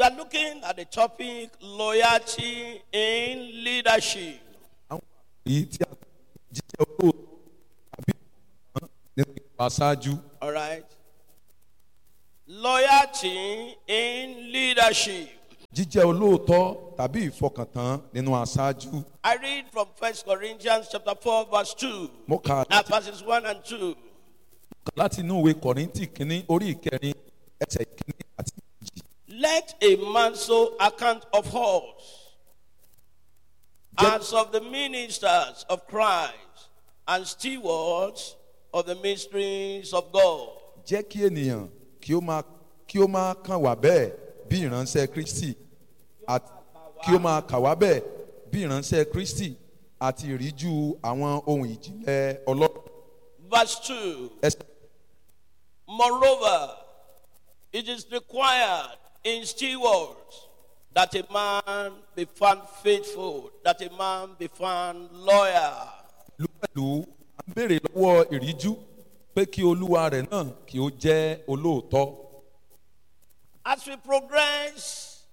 We are looking at the topic loyalty in leadership. àwọn èyí tí a jíjẹ́ olóòótọ́ àbí ìfọkàntán nínú ìwà aṣáájú All right. Loyalty in leadership. jíjẹ́ olóòótọ́ tàbí ìfọkàntán nínú aṣáájú. I read from First Corinthians chapter 4, verse 2. mo kà á Now, láti- verses 1 and 2. láti inú ìwé kọ̀rìntì kínní orí ìkẹrin ẹsẹ̀ kínní àti méjì. Let a man so account of us as of the ministers of Christ and stewards of the mysteries of God. jẹ́ kí ènìyàn kí ó máa kí ó máa kàn wá bẹ́ẹ̀ bí ìránṣẹ́ kristi àti kí ó máa kà wá bẹ́ẹ̀ bí ìránṣẹ́ kristi àti ìríjú àwọn ohun ìjìnlẹ̀ ọlọ́run. Verse 2. ẹsẹ̀ Moreover, it is required in stewards that a man be found faithful, that a man be found loyal. ìlú pẹ̀lú à ń béèrè lọ́wọ́ ìríjú pé kí olúwa rẹ̀ náà kí ó jẹ́ olóòótọ́. As we progress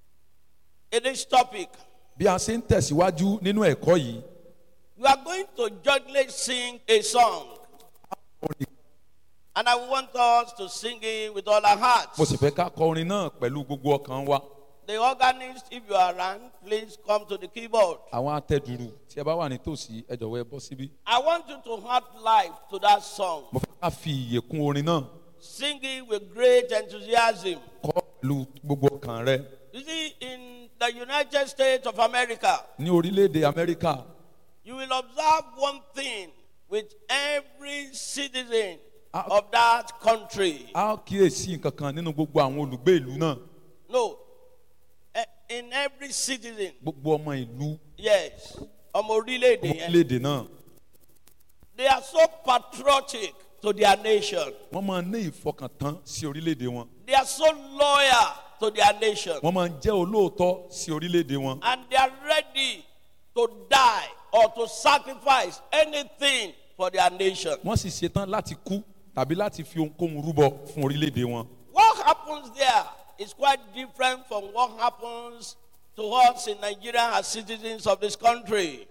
in this topic, bí a ṣe ń tẹ̀síwájú nínú ẹ̀kọ́ yìí we are going to jointly sing a song. orin- And I want us to sing it with all our hearts. mo sì fẹ́ ká kọ orin náà pẹ̀lú gbogbo ọkàn wa. The organist, if you are around, please come to the keyboard. àwọn atẹ́dùrú tí ẹ bá wà nítòsí ẹ jọ̀wọ́ ẹ bọ́ síbí. I want you to add life to that song. mo fẹ́ ká fi ìyè kún orin náà Sing it with great enthusiasm. kọ́ pẹ̀lú gbogbo ọkàn rẹ. You see, in the United States of America, ní orílẹ̀-èdè amẹ́ríkà you will observe one thing with every citizen Ah. of that country. a ó kíyèsí nǹkan kan nínú gbogbo àwọn olùgbé ìlú náà No, eh, in every citizen, gbogbo ọmọ ìlú yes, ọmọ orílẹ̀-èdè yẹn. orílẹ̀-èdè náà They are so patriotic to their nation. wọ́n máa ń ní ìfọkàntán sí orílẹ̀-èdè wọn They are so loyal to their nation. wọ́n máa ń jẹ́ olóòótọ́ sí orílẹ̀-èdè wọn And they are ready to die or to sacrifice anything for their nation. wọ́n sì ṣetán láti kú tàbí láti fi ohunkóhun rúbọ fún orílẹ̀-èdè wọn. What happens there is quite different from what happens to us in Nigeria as citizens of this country.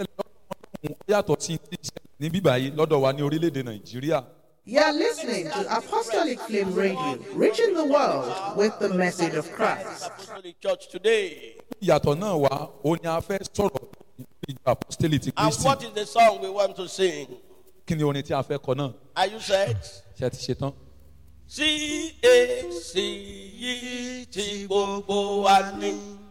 Ó yàtọ̀ sí ti ṣẹlẹ̀ ní bíbá yìí lọ́dọ̀ wa ní orílẹ̀-èdè nàìjíríà. You're listening to Apostolic Flame Radio, reaching the world with the message of Christ. Apostolic Church today. ìyàtọ̀ náà wá ó ní a fẹ́ sọ̀rọ̀ ìjọ apostoli ti And kristi what is the song we want to sing? kí ni orin tí a fẹ́ kọ náà Are you set? ṣe ti ṣe tán. CAC yìí tí gbogbo wa ní.